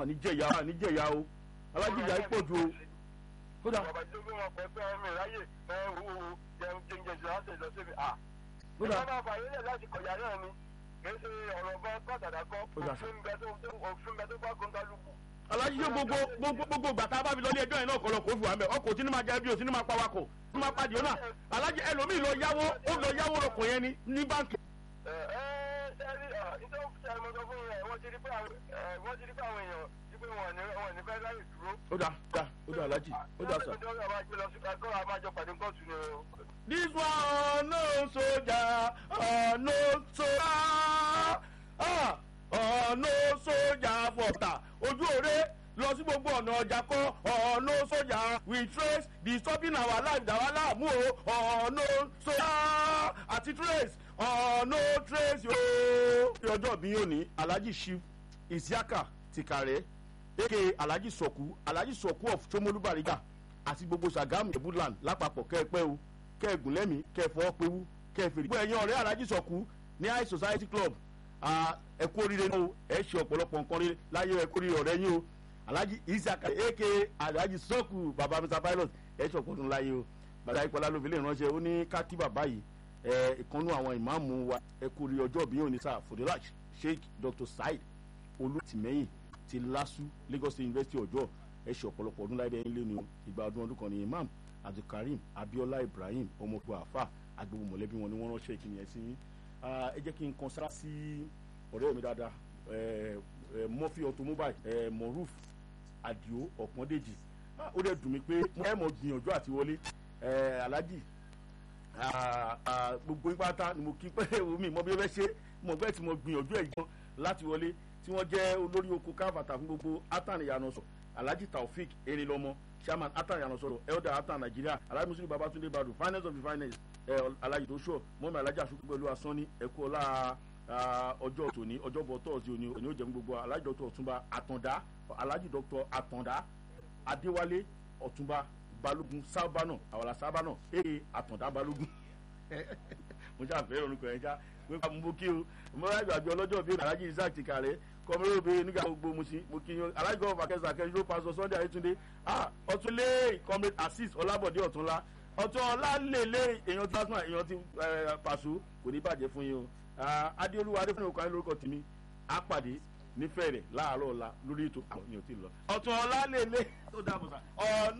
àní jẹ̀yà àní jẹ̀yà o alájìyà yìí pọ̀ ju o kódà bàbá tó gbé wọn pẹ́ pé ọmọ ìráyè ẹ wo jẹun jẹun jẹun láti lọ síbi à. kódà ìjọba àfààní lẹ̀ láti kọ̀yà náà ni kì í ṣe ọ̀rọ̀ bá pàtàkì kọ́ Kódà. òfin bẹ tó òfin bẹ tó bá kọ́ńtàlùkù. alájìyà gbogbo gbogbo gbogbo gbàtà bá fi lọ ilé ẹjọ́ yẹn náà kọ́ lọ kó fi wà mẹ́ ọkọ̀ tí ní máa jẹ́ bí o tí ní máa pa wakọ̀ tí ní máa pa dìónà alájì ẹlòmíì lọ yáwó ó lọ yáwó lọkọ̀ yẹn ní ní báńkì. ẹ ẹ sẹ́rí nítorí sẹ́rí mo sọ fún yín wọ́n ti rí pé àwọn ẹ, wọ́n ti rí pé àwọn èèyàn ti pé wọn ní wọn ní fẹ́ láyè dúró. ó dà dà ó dà alájì ó dà sà. ìjọba máa gbé lọ sí ẹ̀kọ́ àmàjọ pàdé kóòtù ni o. This one no soldier, uh, no soldier, ah, uh, no soldier fọ̀tà. Ojú òre lọ sí gbogbo ọ̀nà ọjà kọ́, uh, no soldier we trace disturbing our life dàwa láàmú o, uh, no soldier àti trace, uh, no trace yóò. Ní ọjọ́ bí yóò ní Alhaji Shiv Isiaka Tikare aka Alhaji Sọ̀kú Alhaji Sọ̀kú of Chomolu Bariga àti gbogbo Sagamu Ebuland lápapọ̀ kẹ́ẹ̀pẹ́ o kẹ́ẹ̀gùn lẹ́mí kẹ́ẹ̀fọ́ pewú kẹ́ẹ̀fèrè. gbogbo ẹ̀yin ọ̀rẹ́ Alhaji Sọ̀kú ní high society club ah, ẹ kú oríire náà o ẹ ṣe ọ̀pọ̀lọpọ̀ nǹkan rí láyé ẹ kú oríire ọ̀rẹ́ yín o Alhaji Isiaka aka Alhaji Sọ̀kú baba Mr Pilot ẹ ṣe ọ̀pọ̀ ọdún láyé o bàtà ìpàlà ló fi lè ránṣẹ́ ó ní ká kí bàbá yìí ẹ ìkànnú àwọn ìmáàmù wa ẹ kú oríire ọjọ́ bí yóò ní sáà Fòdélàj Sheikh Dr Said olùtìmẹ́yìn ti LASU Lagos State University ọjọ́ ẹ ṣe ọ̀pọ̀lọpọ̀ ọdún láìdẹ́ ilé ni o ìgbà ọdún ọdún kan ní imam abdulkareem abiola ibrahim ọmọkùnrin àfà agbègbè mọ̀lẹ́bí wọn ni wọ́n ránṣẹ́ ìkíni ẹ̀ sí yín Ah, ẹ jẹ́ kí n kan sára sí ọ̀rẹ́ mi dáadáa eh, eh, murphy automobile eh, moruf adio ọ̀pọ̀ndéjì Ah, ó dẹ̀ dùn mí pé ẹ mọ̀ gbìyànjú àti wọlé eh, alhaji ah, ah, gbogbo yín pátá ni mo kí pé omi mọ bí ó fẹ́ ṣe mo gbẹ́ tí mo gbìyànjú ẹ̀ gan láti wọlé tí wọ́n jẹ́ olórí oko káfàtà fún gbogbo atan ìyànà sọ alhaji taofik erinlọmọ chairman atan ìyànà sọ̀rọ̀ elder atan nigeria alhaji muslim babatunde badu finance of the finance ẹ alhaji tosho mọ́mi alhaji asukun pẹ̀lú asọ́ni ẹ̀kú ọlá ah, ọjọ́ tòní ọjọ́bọ̀ tọ́ọ̀sì òní òní ó jẹun gbogbo alhaji dr ọ̀túnba àtàndá alhaji dr àtàndá adéwálé ọ̀túnba balógun sábànà àwàlà sábànà ee àtàndá balógun mo ṣáà fẹ́ràn orúkọ yẹn ṣá mo bá mo kí o mo rà ìgbàgbé ọlọ́jọ́ bíi alhaji isaac ti kàrẹ́ kọmọlẹ́ obìnrin nígbà gbogbo mo sí mo kí yín alhaji gọ́ọ̀fà kẹsà kẹsìló pásọ sunday ayétúndé ah ọtúnlé comrade assis ọlábọ̀dé ọ̀túnlá ọ̀tún ọlálẹ́lẹ́ èèyàn tí pásọ èèyàn tí pàṣọ kò ní bàjẹ́ fún yín o Ah, adéolúwa adéfúnni òkú ayé lórúkọ tèmi á pàdé nífẹ̀ẹ́ rẹ̀ láàárọ̀ ọ̀la lórí ètò àwọn èèyàn tí ì lọ ọ̀tún ọlálẹ́lẹ́ tó dáàbò sá ọ̀nà